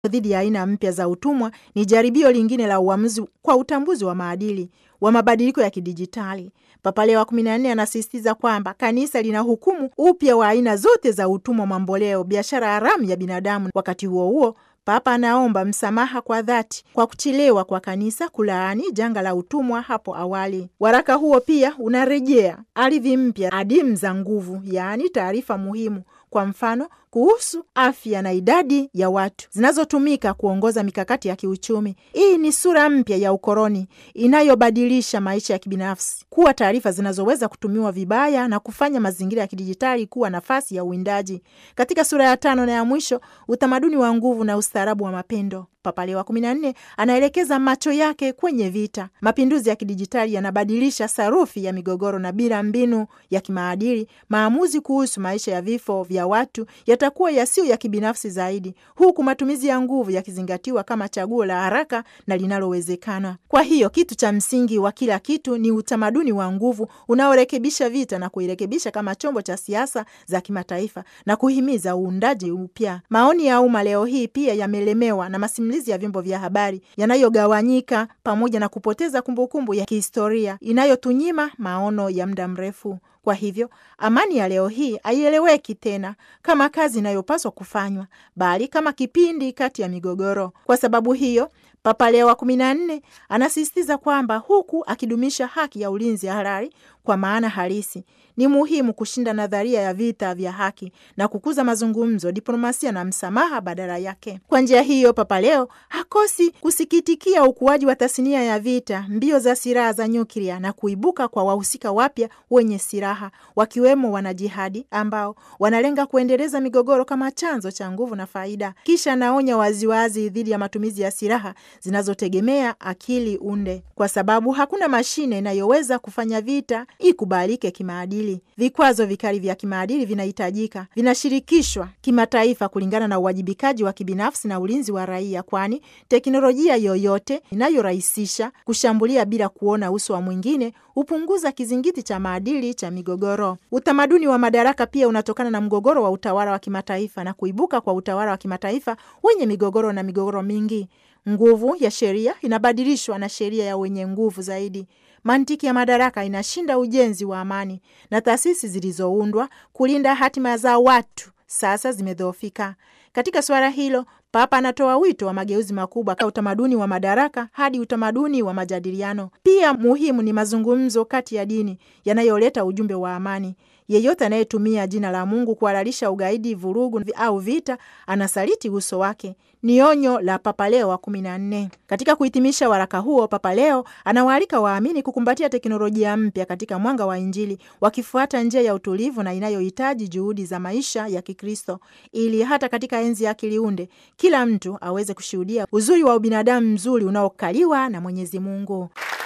dhidi ya aina mpya za utumwa ni jaribio lingine la uamuzi kwa utambuzi wa maadili wa mabadiliko ya kidijitali. Papa Leo wa kumi na nne anasisitiza kwamba kanisa lina hukumu upya wa aina zote za utumwa mamboleo, biashara haramu ya binadamu. Wakati huo huo, Papa anaomba msamaha kwa dhati kwa kuchelewa kwa kanisa kulaani janga la utumwa hapo awali. Waraka huo pia unarejea ardhi mpya adimu za nguvu, yaani taarifa muhimu, kwa mfano kuhusu afya na idadi ya watu zinazotumika kuongoza mikakati ya kiuchumi. Hii ni sura mpya ya ukoloni inayobadilisha maisha ya kibinafsi kuwa taarifa zinazoweza kutumiwa vibaya na kufanya mazingira ya kidijitali kuwa nafasi ya uwindaji. Katika sura ya tano na ya mwisho, utamaduni wa nguvu na ustaarabu wa mapendo, Papa Leo wa kumi na nne anaelekeza macho yake kwenye vita. Mapinduzi ya kidijitali yanabadilisha sarufi ya migogoro, na bila mbinu ya kimaadili, maamuzi kuhusu maisha ya vifo vya watu yatakuwa yasiyo ya kibinafsi zaidi, huku matumizi ya nguvu yakizingatiwa kama chaguo la haraka na linalowezekana. Kwa hiyo kitu cha msingi wa kila kitu ni utamaduni wa nguvu unaorekebisha vita na kuirekebisha kama chombo cha siasa za kimataifa na kuhimiza uundaji upya. Maoni ya umma leo hii pia yamelemewa na masimulizi ya vyombo vya habari yanayogawanyika pamoja na kupoteza kumbukumbu ya kihistoria inayotunyima maono ya muda mrefu. Kwa hivyo amani ya leo hii haieleweki tena kama kazi inayopaswa kufanywa, bali kama kipindi kati ya migogoro. Kwa sababu hiyo, Papa Leo wa kumi na nne anasisitiza kwamba huku akidumisha haki ya ulinzi halali kwa maana halisi, ni muhimu kushinda nadharia ya vita vya haki na kukuza mazungumzo, diplomasia na msamaha badala yake. Kwa njia hiyo, Papa Leo hakosi kusikitikia ukuaji wa tasnia ya vita, mbio za silaha za nyuklia na kuibuka kwa wahusika wapya wenye silaha, wakiwemo wanajihadi ambao wanalenga kuendeleza migogoro kama chanzo cha nguvu na faida. Kisha anaonya waziwazi dhidi ya matumizi ya silaha zinazotegemea akili unde, kwa sababu hakuna mashine inayoweza kufanya vita ikubalike kimaadili. Vikwazo vikali vya kimaadili vinahitajika, vinashirikishwa kimataifa kulingana na uwajibikaji wa kibinafsi na ulinzi wa raia, kwani teknolojia yoyote inayorahisisha kushambulia bila kuona uso wa mwingine hupunguza kizingiti cha maadili cha migogoro. Utamaduni wa madaraka pia unatokana na mgogoro wa utawala wa kimataifa na kuibuka kwa utawala wa kimataifa wenye migogoro na migogoro mingi. Nguvu ya sheria inabadilishwa na sheria ya wenye nguvu zaidi. Mantiki ya madaraka inashinda ujenzi wa amani, na taasisi zilizoundwa kulinda hatima za watu sasa zimedhoofika. Katika suala hilo, Papa anatoa wito wa mageuzi makubwa ka utamaduni wa madaraka hadi utamaduni wa majadiliano. Pia muhimu ni mazungumzo kati ya dini yanayoleta ujumbe wa amani. Yeyote anayetumia jina la Mungu kuhalalisha ugaidi, vurugu au vita anasaliti uso wake. Ni onyo la Papa Leo wa kumi na nne. Katika kuhitimisha waraka huo, Papa Leo anawaalika waamini kukumbatia teknolojia mpya katika mwanga wa Injili, wakifuata njia ya utulivu na inayohitaji juhudi za maisha ya Kikristo, ili hata katika enzi ya akili unde kila mtu aweze kushuhudia uzuri wa ubinadamu mzuri unaokaliwa na Mwenyezi Mungu.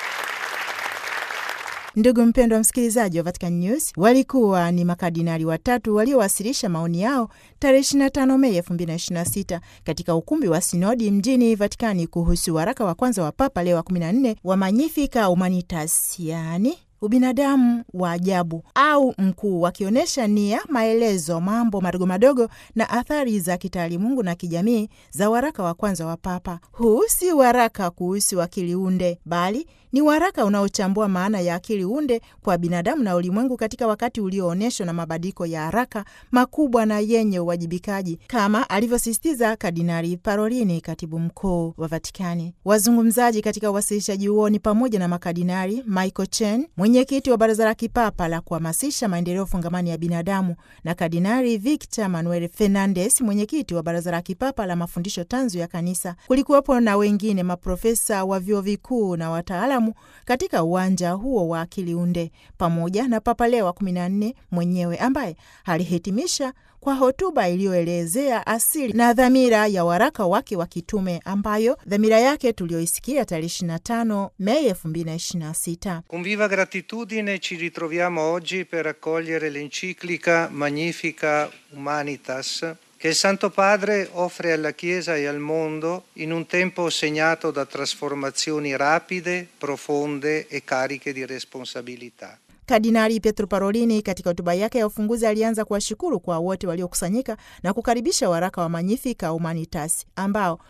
Ndugu mpendwa msikilizaji wa Vatican News, walikuwa ni makardinali watatu waliowasilisha maoni yao tarehe 25 Mei 2026 katika ukumbi wa sinodi mjini Vatikani kuhusu waraka wa kwanza wa Papa Leo wa 14 wa Magnificat Humanitas, yaani ubinadamu wa ajabu au mkuu, wakionyesha nia, maelezo, mambo madogo madogo na athari za kitaalimungu na kijamii za waraka wa kwanza wa Papa. Huu si waraka kuhusu akili unde, bali ni waraka unaochambua maana ya akili unde kwa binadamu na ulimwengu katika wakati ulioonyeshwa na mabadiliko ya haraka makubwa na yenye uwajibikaji, kama alivyosisitiza Kardinali Parolini, katibu mkuu wa Vatikani. Wazungumzaji katika uwasilishaji huo ni pamoja na makardinali Michael Chen, mwenyekiti wa Baraza la Kipapa la kuhamasisha maendeleo fungamani ya binadamu, na Kardinali Victor Manuel Fernandes, mwenyekiti wa Baraza la Kipapa la mafundisho tanzu ya Kanisa. Kulikuwepo na wengine maprofesa wa vyuo vikuu na wataalamu katika uwanja huo wa akili unde pamoja na Papa Leo wa kumi na nne mwenyewe ambaye alihitimisha kwa hotuba iliyoelezea asili na dhamira ya waraka wake wa kitume ambayo dhamira yake tuliyoisikia tarehe 25 Mei 2026. Con viva gratitudine ci ritroviamo oggi per accogliere l'enciclica Magnifica Humanitas che il Santo Padre offre alla Chiesa e al mondo in un tempo segnato da trasformazioni rapide, profonde e cariche di responsabilità. Kardinali Pietro Parolini katika hotuba yake ya ufunguzi alianza kuwashukuru kwa wote waliokusanyika na kukaribisha waraka wa Magnificat Humanitas ambao